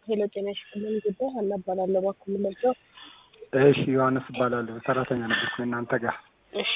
ሄሎ ጤና ይስጥልኝ ጉዳይ ሀና እባላለሁ እባክዎ ምን ልርዳዎ? እሺ ዮሐንስ እባላለሁ ሰራተኛ ነበርኩ እናንተ ጋር እሺ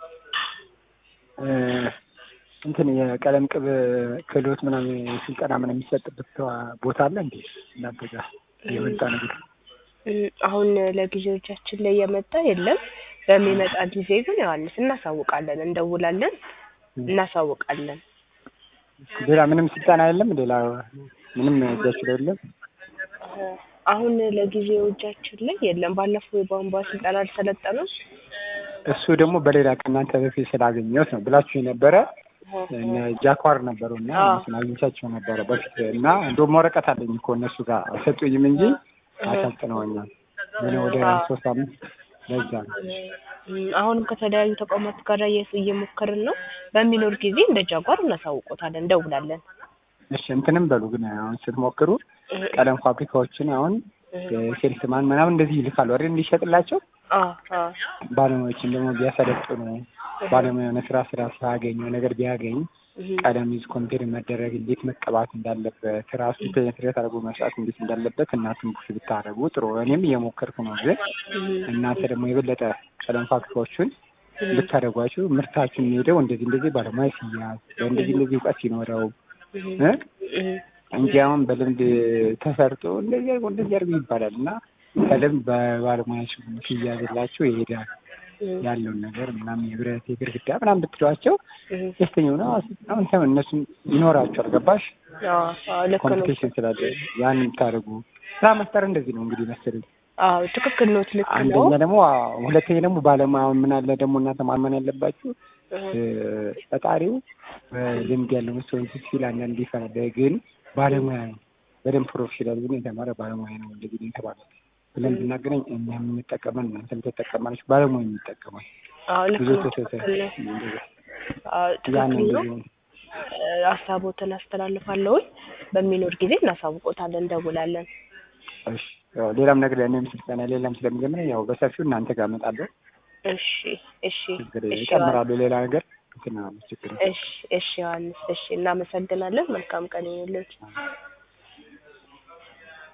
እንትን የቀለም ቅብ ክህሎት ምናምን ስልጠና ምናምን የሚሰጥበት ቦታ አለ እንዴ እናንተ ጋር የመጣ ነገር አሁን ለጊዜዎቻችን ላይ የመጣ የለም። በሚመጣ ጊዜ ግን ዮሐንስ እናሳውቃለን፣ እንደውላለን፣ እናሳውቃለን። ሌላ ምንም ስልጠና የለም ሌላ ምንም እጃችሁ ላይ የለም አሁን ለጊዜው እጃችን ላይ የለም። ባለፈው የቧንቧ ስልጠና አልሰለጠኑም። እሱ ደግሞ በሌላ ከእናንተ በፊት ስላገኘሁት ነው ብላችሁ የነበረ እነ ጃኳር ነበሩ እና እነሱን አግኝቻቸው ነበረ በፊት እና እንደውም ወረቀት አለኝ እኮ እነሱ ጋር አልሰጡኝም እንጂ አሰልጥነውኛል። ምን ወደ ሶስት አመት ለዛ ነው። አሁንም ከተለያዩ ተቋማት ጋር እየሞከርን ነው። በሚኖር ጊዜ እንደ ጃጓር እናሳውቆታለን፣ እንደውላለን። እሺ እንትንም በሉ ግን አሁን ስትሞክሩ ቀለም ፋብሪካዎችን አሁን ሴልስማን ምናምን እንደዚህ ይልካሉ አይደል እንዲሸጥላቸው ባለሙያዎችን ደግሞ ቢያሰለጥኑ ባለሙያ የሆነ ስራ ስራ ሲያገኙ ነገር ቢያገኝ ቀለም ይዝ ኮምፔር መደረግ እንዴት መቀባት እንዳለበት ራሱ ፔኔትሬት አድርጎ መስራት እንዴት እንዳለበት እናንተም ቡሽ ብታደርጉ ጥሩ። እኔም እየሞከርኩ ነው፣ ግን እናንተ ደግሞ የበለጠ ቀለም ፋብሪካዎቹን ብታደርጓቸው ምርታችሁን የሚሄደው እንደዚህ እንደዚህ ባለሙያ ሲያዝ እንደዚህ እንደዚህ እውቀት ሲኖረው እንጂ አሁን በልምድ ተሰርቶ እንደዚህ አድርጎ እንደዚህ አድርጎ ይባላል እና በልምድ በባለሙያ ሲያዝላቸው ይሄዳል ያለውን ነገር ምናምን የብረት የግርግዳ ምናምን ብትሏቸው ደስተኛ ሆነ አሁን ሰው እነሱም ይኖራቸዋል። ገባሽ? ኮምፒቴሽን ስላለ ያን የምታደርጉ ስራ መፍጠር እንደዚህ ነው እንግዲህ መሰለኝ። አዎ ትክክል ነው። ልክ ነው። አንደኛ ደግሞ ሁለተኛ ደግሞ ባለሙያ ምን አለ ደግሞ እናንተ ማመን ያለባችሁ ፈጣሪው ልምድ ያለው ሰው ሲል አንዳንድ ይፈራል፣ ግን ባለሙያ ነው በደንብ ፕሮፌሽናል ግን የተማረ ባለሙያ ነው እንደዚህ ነው የተባለው ብለን ብናገናኝ እኛ የምንጠቀመን እናንተ የምትጠቀማለች ባለሙያ የሚጠቀማል ብዙ ተሰሰ ትክክል ነው። ሀሳቦትን አስተላልፋለሁኝ። በሚኖር ጊዜ እናሳውቆታለን፣ እንደውላለን። እሺ ሌላም ነገር እኔም ስልጠና ሌላም ስለምጀምር ያው በሰፊው እናንተ ጋር እመጣለሁ። እሺ እሺ ይጨምራሉ ሌላ ነገር ችግር እሺ እሺ ዮሐንስ እሺ፣ እናመሰግናለን። መልካም ቀን ይሁንልዎት።